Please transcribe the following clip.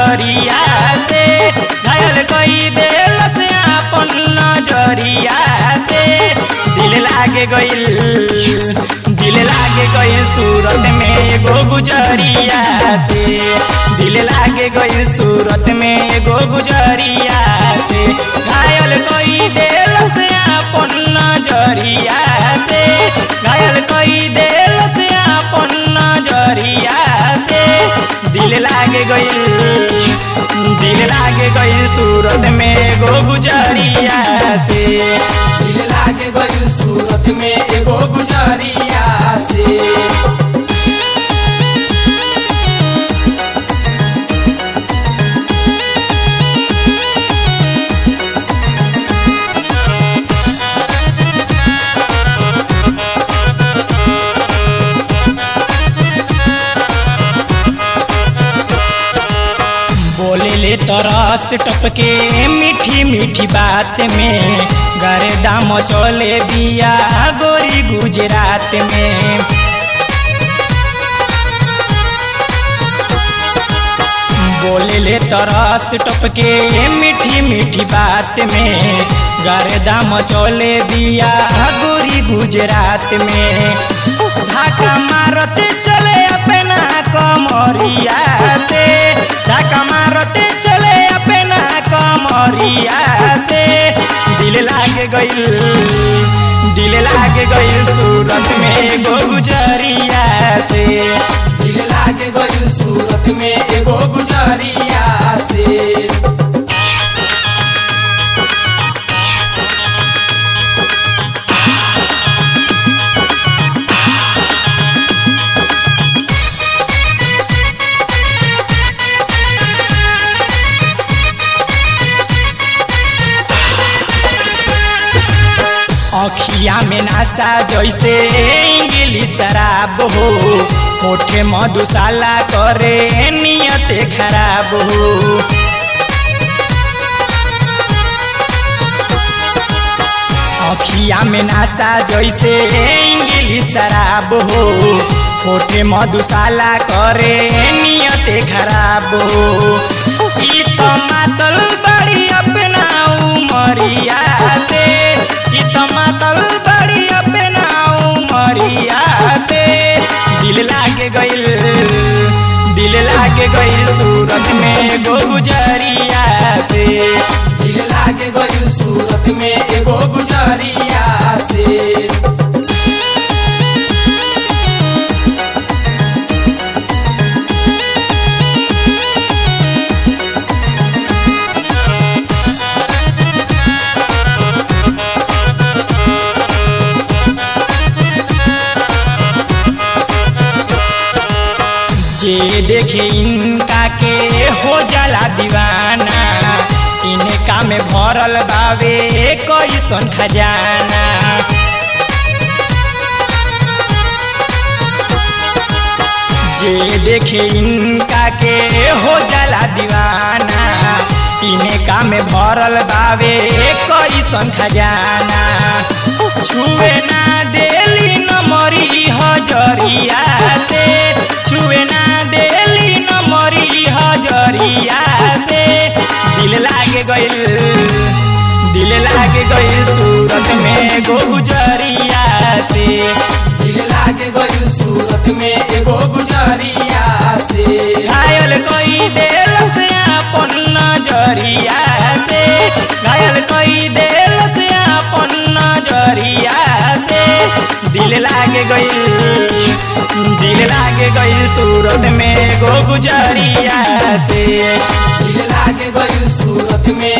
नजरिया से घायल कई दिल से अपन नजरिया से दिल लागे गइल दिल लागे गइल सूरत में एगो गुजरिया से दिल लागे गइल सूरत में एगो गुजरिया से घायल कई दिल से अपन नजरिया से घायल कई दिल से अपन नजरिया से दिल लागे गइल दिल लागे गइल सूरत में एगो गुजरिया से दिल लागे गइल सूरत में एगो गुजरिया से बोले ले तरस टपके मीठी मीठी बात में गरे दाम चले बिया गोरी गुजरात में बोले ले तरस टपके मीठी मीठी बात में गरे दाम चले बिया गोरी गुजरात में धाका मारते चले अपना कमरिया से धाका मारते चले अपना कमरिया से दिल लागे गइल दिल लागे गइल सूरत में गो गुजरिया से दिल लागे गइल सूरत में एगो गुजरिया से अखिया में नासा जैसे इंग्लिश शराब हो होठे मधुशाला करे नियत खराब हो अखिया में नासा जैसे इंग्लिश शराब हो होठे मधुशाला करे नियत खराब हो ई तो मातल बड़ी अपना उमरिया से ई तो मातल बड़ी अपना उमरिया से दिल लागे गइल दिल लागे गइल सूरत में गो गुजरिया से दिल लागे गइल सूरत में एगो गुजरिया से जे देखे इनका के हो जाला दीवाना इनका में भरल बावे कैसन खजाना जे देखे इनका के हो जाला दीवाना इनका में भरल बावे कैसन खजाना छुए ना देली न मरी हजरिया से छुए ना देली न मरी हजरिया से दिल लागे गइल दिल लागे गइल सूरत में गो गुजरिया से दिल लागे गइल सूरत में एगो गुजरिया से घायल कोई दिल से अपन नजरिया से घायल कोई दिल से अपन नजरिया से दिल लागे गइल दिल लागे गइल सूरत में गो गुजरिया से दिल लागे गइल सूरत में